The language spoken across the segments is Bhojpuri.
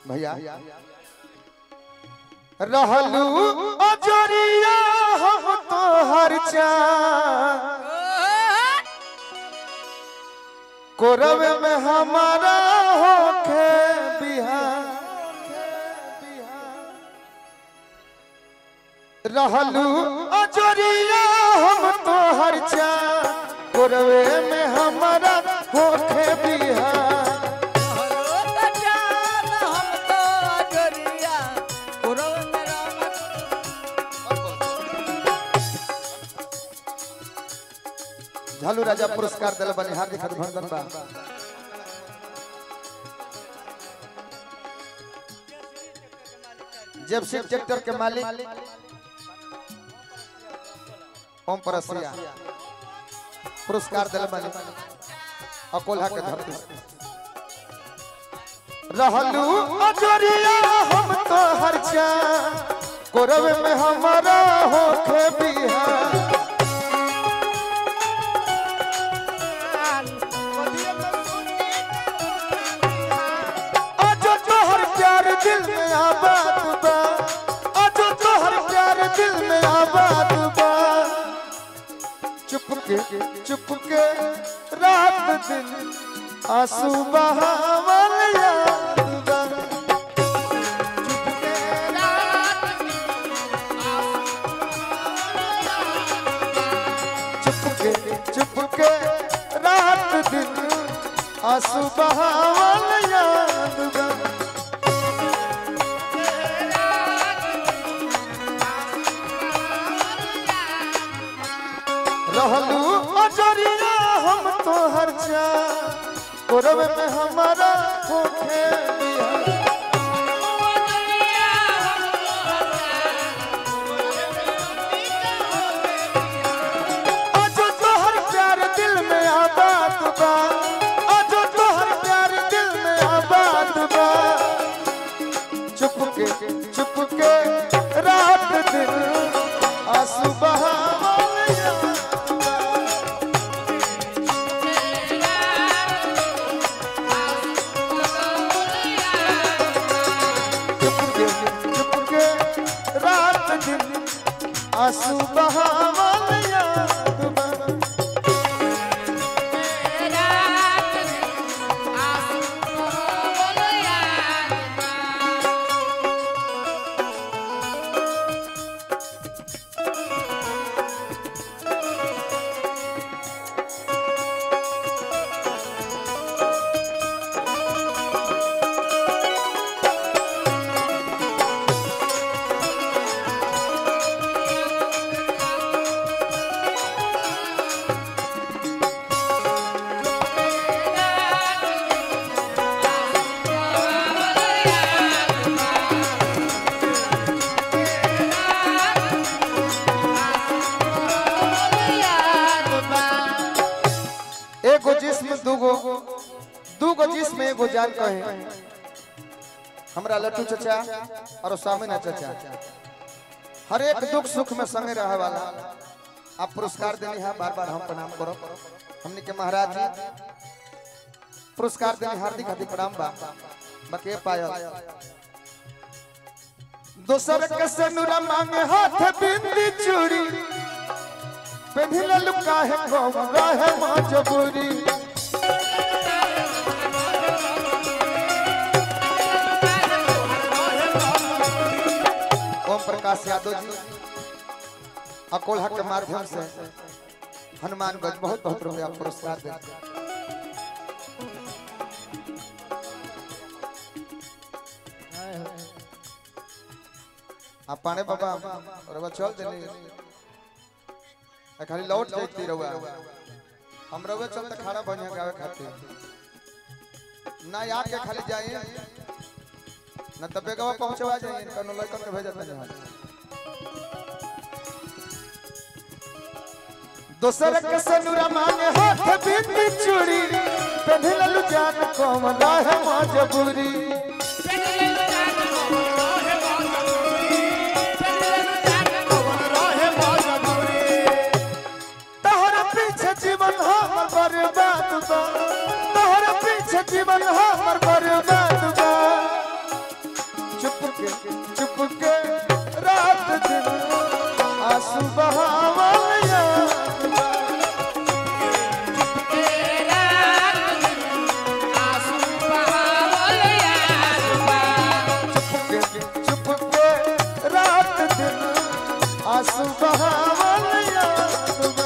भैया रहलू अजरिया हम तो हर चाँद कोरब में हमारा होखे बिहार रहलू अजरिया हम तो हर चाँद कोरबे में हमारा होखे बिहार झालू राजा पुरस्कार दिल बने हार्दिक अभिनंदन बा जब शिव ट्रैक्टर के मालिक ओम परसिया पुरस्कार दिल बने अकोला के धरती रहलू अजरिया हम तो हर चा कोरब में हमारा होखे बिहार आज तोहर प्यार दिल में आबाद बा आज तोहर प्यार दिल में आबाद बा चुप के चुप के रात दिन आंसू बहावल याद बा चुप के चुप के चुप के रात दिन आंसू बहावल याद बा रहलू अजरिया हम तो हर जा कोरब में हमारा होखे बिहार आज तोहर प्यार दिल में आबाद बा आज तोहर प्यार दिल में आबाद बा चुप के चुप के रात दिन आंसू बहावल याद बा। चुप के चुप के रात दिन आंसू बहावल याद बा। एगो जिस्म दूगो दूगो जिस्म एगो जान कहे हमरा लट्टू चचा और स्वामीना चचा हर एक दुख सुख में संगे रहे वाला आप पुरस्कार देनी है बार बार हम प्रणाम करो हमने के महाराज जी पुरस्कार देनी हार्दिक हार्दिक प्रणाम बा बके पायल दोसर के सनुरा मांगे हाथ बिंदी चूड़ी पेढ़िल लुका है कौरा है मजबूरी ओम प्रकाश यादव जी अकोला के माध्यम से हनुमानगंज बहुत बहुत रुपया पुरस्कार देते आप पाने बाबा रवा चल देनी आ खाली लौट जाती रहुआ हम रहुआ चलते खाना बढ़िया गावे खातिर ना याद के खाली जाइए ना तबे गवा पहुंचवा जाइए कनो लड़कन के भेजत नहीं दोसर के सनुरा मांगे हाथ बिंदी चूड़ी पेढ़िल जान कौन है मजबूरी तोहरा पीछे जीवन हमर बर्बाद बा तोहरा पीछे जीवन हमर बर्बाद बा के रात दिन आंसू बहावल याद बा। चुप के चुप के रात दिन आंसू बहावल याद बा।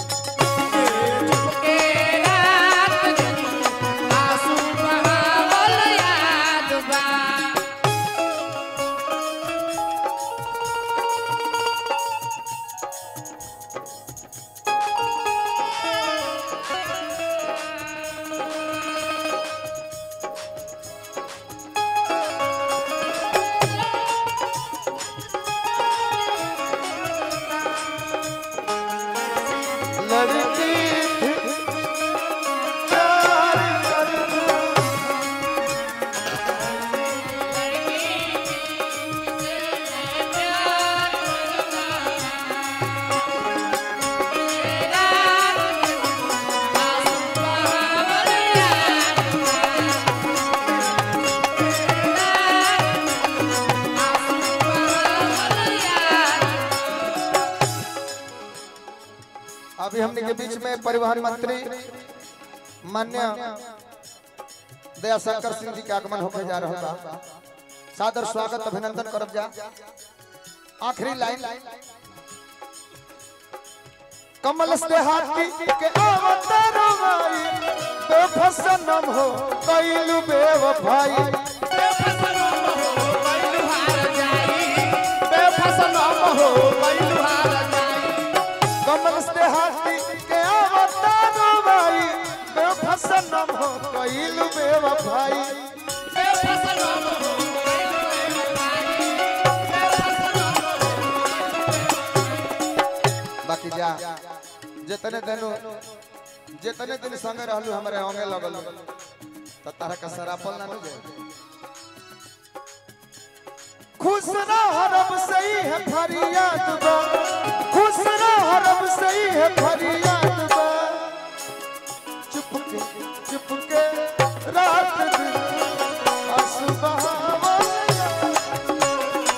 लड़की थी प्यार करती अभी हमने के बीच में परिवहन मंत्री मान्य दयाशंकर सिंह जी के आगमन होके जा रहा बा सादर स्वागत अभिनंदन करब जा आखिरी लाइन कमल से हाथी के अवतार भाई बेफसनम हो कैलू बेवफाई कमल से हाथी के अवतार भाई बेफसनम हो कैलू बेवफाई बाकी जा जितने दिन जितने दिन संगे रहलू हमारे होंगे लगल तो तारा का सरापल ना जाए खुश ना हरब सही है फरियाद बा खुश ना हरब सही है फरियाद बा चुप के चुप के रात दिन आंसू बहावल याद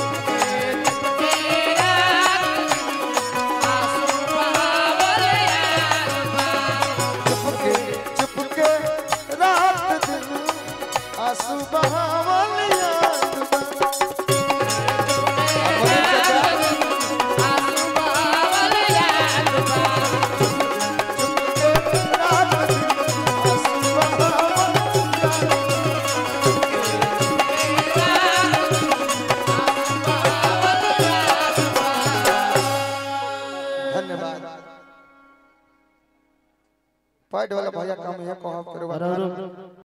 चुप के चुप के रात दिन आंसू बहावल याद बा। बोले चाचा, चुप के रात दिन आंसू बहावल याद बा। धन्यवाद पैड वाला भैया काम ये कहो करवा